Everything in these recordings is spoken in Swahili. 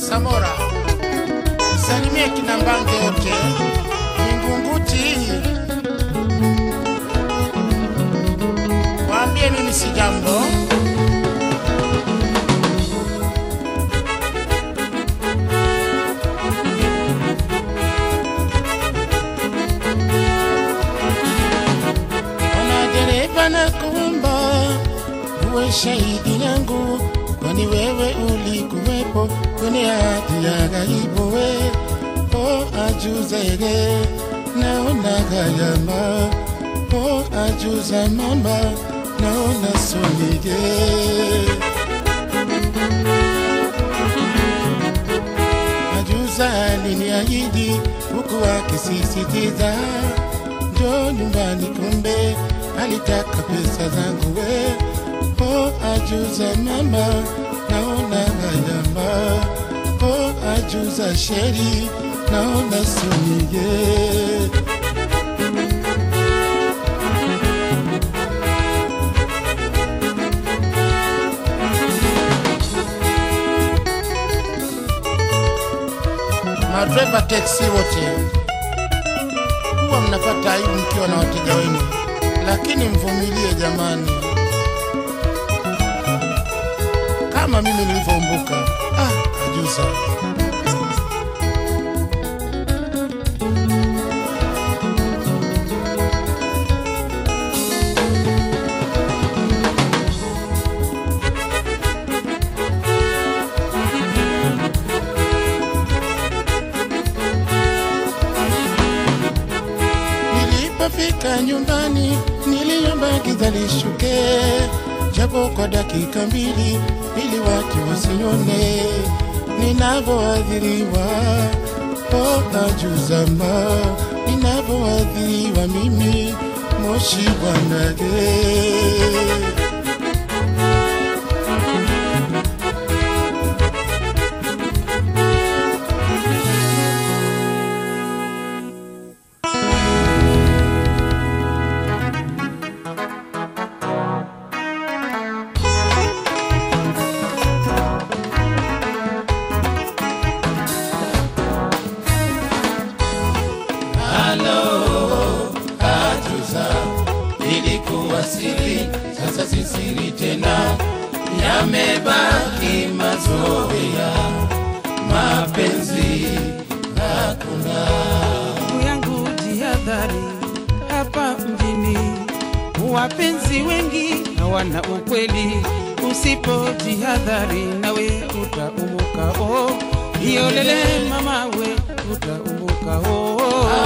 Samora, salimie kina Mbange wote Vingunguti, waambie mimi si jambo. Ona dereva na kuomba uwe shahidi yangu, kwani wewe ulikuwepo kwenye hati ya ghaibu. We o ajuza ege naona gayama, o ajuza mama naona sonige Ajuza aliniahidi huku akisisitiza njo nyumbani, kumbe alitaka pesa zangu. We o ajuza mama, naona gayama. O ajuza sheri, naona sonige madreva teksi wote huwa mnapata aibu mkiwa na wateja wenu, lakini mvumilie jamani, kama mimi nilivyoumbuka. Ah, ajuza Nilipofika nyumbani niliomba giza lishuke, japo kwa dakika mbili, ili watu wasione ninavyoadhiriwa. O ajuzama, ninavyoadhiriwa mimi, moshi bwanage ilikuwa siri, sasa si siri tena, yamebaki mazoea, mapenzi ndugu yangu jihadhari hapa mjini wapenzi wengi hawana ukweli usipo jihadhari nawe utaumuka oh. iolele mama we utaumuka oh.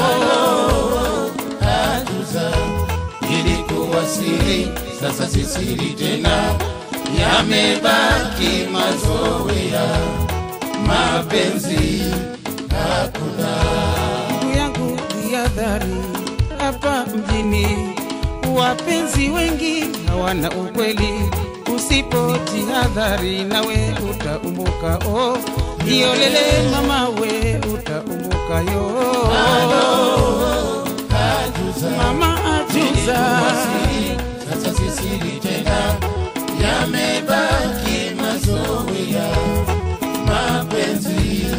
ajuza, ilikuwa siri, sasa si siri tena, yamebaki mazoea, mapenzi ndugu yangu jihadhari hapa mjini wapenzi wengi hawana ukweli usipo jihadhari nawe utaumuka oh. iolele mama we utaumuka yo mama ajuza siri, sasa si siri tena, yamebaki mazoea, mapenzi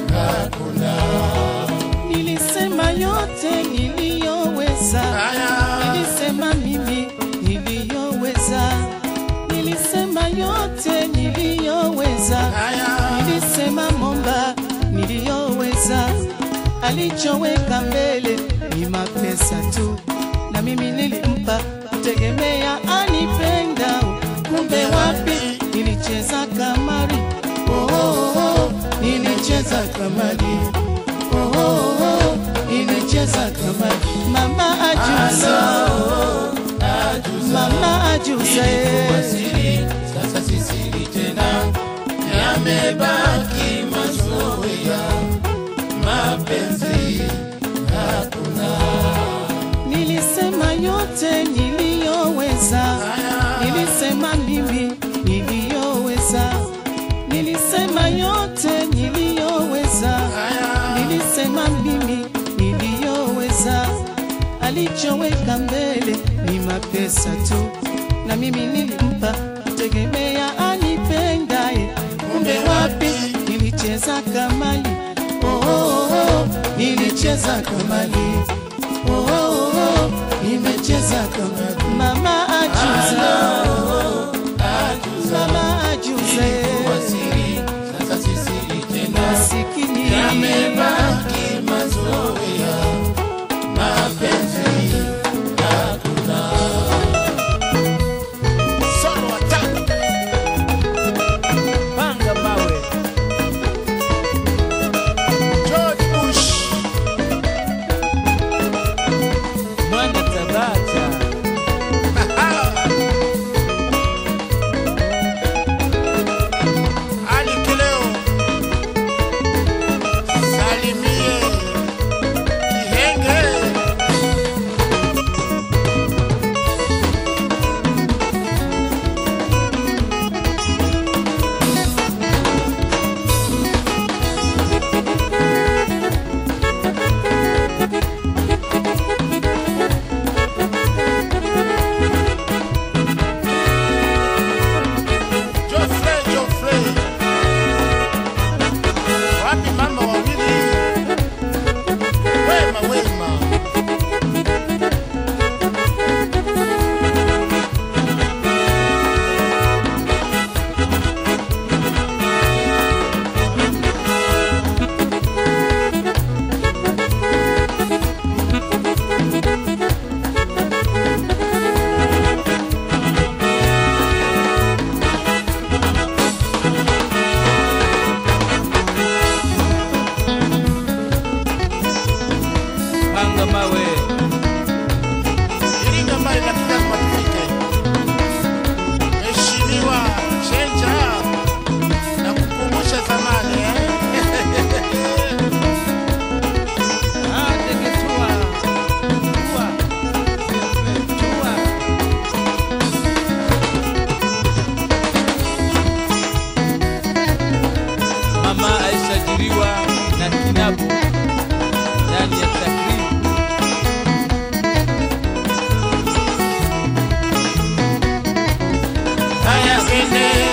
nilisema yote niliyoweza haya. nilisema mimi niliyoweza nilisema yote niliyoweza Haya. nilisema momba niliyoweza alichoweka mbele ni mapesa tu na mimi nilimpa kutegemea anipenda kumbe wapi nilicheza kamari oh, oh, oh, nilicheza kamari oh, oh, oh, nilicheza kamari mama ajuza mama ajuza Ilikuwa eh. siri, sasa si siri tena, yamebaki mazoea, mapenzi Nilisema yote niliyoweza, nilisema mimi niliyoweza, nilisema yote niliyoweza, nilisema mimi niliyoweza. Alichoweka mbele ni mapesa tu, na mimi nilimpa kutegemea anipendaye. Kumbe wapi nilicheza nilicheza kamali oh, oh, oh, nilicheza kamali oh, oh, oh, nimecheza kamali mama ajuza mama ajuze Siri, sasa si siri tena. masikini Yamebaki mazoea, mapenzi hakuna. Solo attack. panga mawe George Bush. mwana tabata Ali Kileo. Salimie Kihenge. Geoffrey, Geoffrey. Wapi mama wawili? Wema, wema. panga mawe Iringa mbali na Kigoma tufike. Mheshimiwa Chenja na kukumbusha zamani eh? Ah, ndege tua tua tua mama aishajiriwa na kinabu ndani ya takribu Haya twende